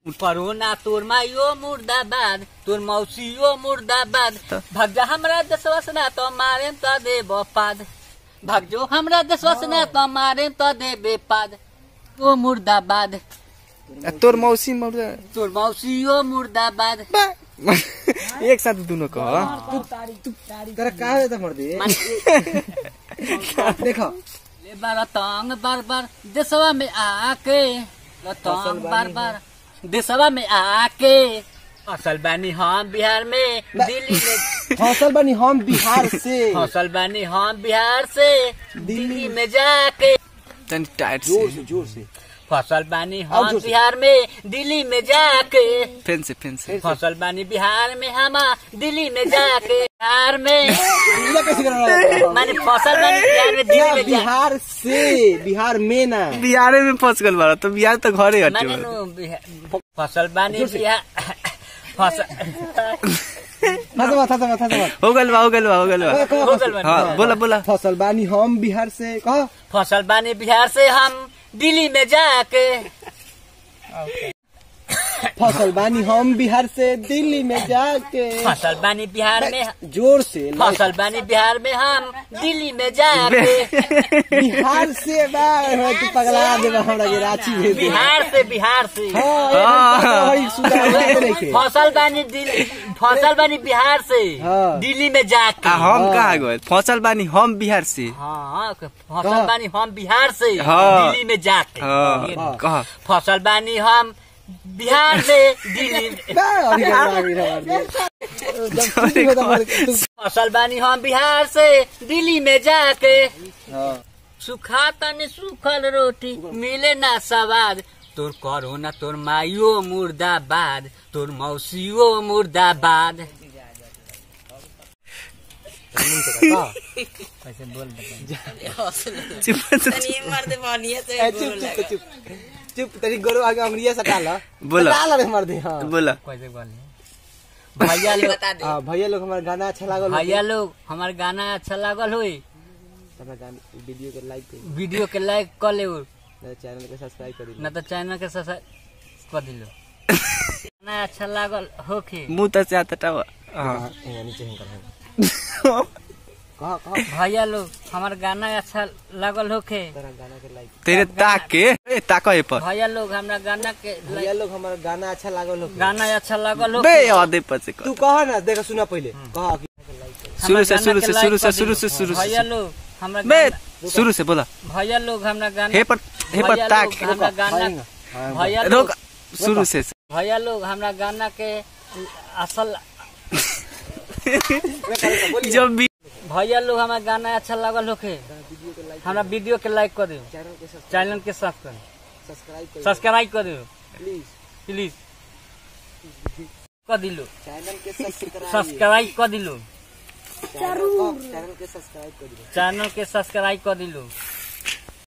परोना तोर माइयो मुर्दाबाद तोर मौसियो मुर्दाबाद त- भाग जा हमरा देशवा से ना तो मारे तो देब पाद भाग जो हमरा देशवा से ना तो मारे तो देबे पाद ओ मुर्दाबाद आ तोर मौसी मर्दा तोर मौसियो मुर्दाबाद बा- एक साथ दुनो कह तेरा का है तो मर्दी देखो ले बार तंग बार बार देशवा में आके ल तंग बार बार देशवा में आके असल बानी हम बिहार में दिल्ली में फसल बनी हम बिहार से फसल बानी हम बिहार से दिल्ली में जाके तनी टाइट जोर से से जोर से फसल बानी और हम जोर से। बिहार में दिल्ली में जाके फेन से फेन से फसल बानी बिहार में हम दिल्ली में जाके बिहार में ये कैसे कर रहा है माने फसल बानी बिहार में दिल्ली क्या में जाके बिहार से बिहार में ना बिहारे में फंस गल बारा तो बिहार तो घरे हटे माने नु बिहार- फसल बानी बिहार फसल था था था था था हो गल बा हो गल बा हो गल बा हो गल बानी। हाँ बोला बोला फसल बानी हम बिहार से कहा फसल बानी बिहार से हम दिल्ली में जाके फसल बानी हम बिहार से दिल्ली में जाके फसल बानी बिहार में जोर से फसल बानी बिहार में हम दिल्ली में जाके बिहार से बा तू पगला दे हमरा के रांची भेज दे बिहार से बिहार से हाँ, ये बात बड़ी सुधार बात नहीं के। फसल बानी दिल्ली फसल बानी बिहार से हाँ। दिल्ली में जाके आ हम कहा गए फसल बानी हम बिहार से हाँ फसल कहाँ? बानी हम बिहार से हाँ। दिल्ली में जाके हाँ कहा फसल बानी हम बिहार से दिल्ली में- बा, अभी कर रहा है, अभी कर रहा है। जब छुट्टी होता है, तू- फसल बानी हम बिहार से दिल्ली में जाके हाँ। सुखा तनी सुखल रोटी मिले ना सवाद तोर करो ना तोर माइयो मुर्दाबाद तोर मौसियो मुर्दाबाद कैसे बोल चुप चुप ए, चुप चुप चुप चुप तेरी गोरो आगे अंगड़िया सटा ला बोला। सटा ला रे मर्दे हाँ बोला कैसे बोल भैया लोग हाँ, भैया लोग हमारा गाना अच्छा लागल भैया लोग हमार गाना अच्छा लागल हुई हमारा गाना वीडियो के लाइक करी वीडियो के लाइक कर ले मेरे चैनल के सब्सक्राइब करी ना तो चैनल के सब्सक्राइब कर दिलो गाना अच्छा लागल होके मुंह तो चाहता टावा हाँ हाँ, यहाँ नीचे हम कर कहा कहा भैया लोग हमार गाना अच्छा लागल होके तेरा गाना के लाइक तेरे ताक के ए, ताको ए पर भैया लोग हमरा गाना के भैया लोग हमारा गाना अच्छा लागल हो गाना अच्छा लागल हो बे आधे पर से तू कर कहा ना देखा सुना पहले कहा कि शुरू से शुरू से शुरू से शुरू से शुरू भैया से लोग हमरा बे गाना- शुरू से बोला भैया लोग हमरा गाना हे पर हे पर भैया ताक लोग हमरा गाना हाँ, भैया रोक लोग शुरू से भैया लोग हमरा गाना के असल जब भी भैया लोग हमारा गाना अच्छा लागल होके हमरा वीडियो के लाइक कर दियो चैनल के चैनल के सब्सक्राइब सब्सक्राइब करी सब्सक्राइब कर दियो प्लीज प्लीज कर दिलो चैनल के सब्सक्राइब सब्सक्राइब कर दिलो चैनल के सब्सक्राइब करी चैनल के सब्सक्राइब कर दिलो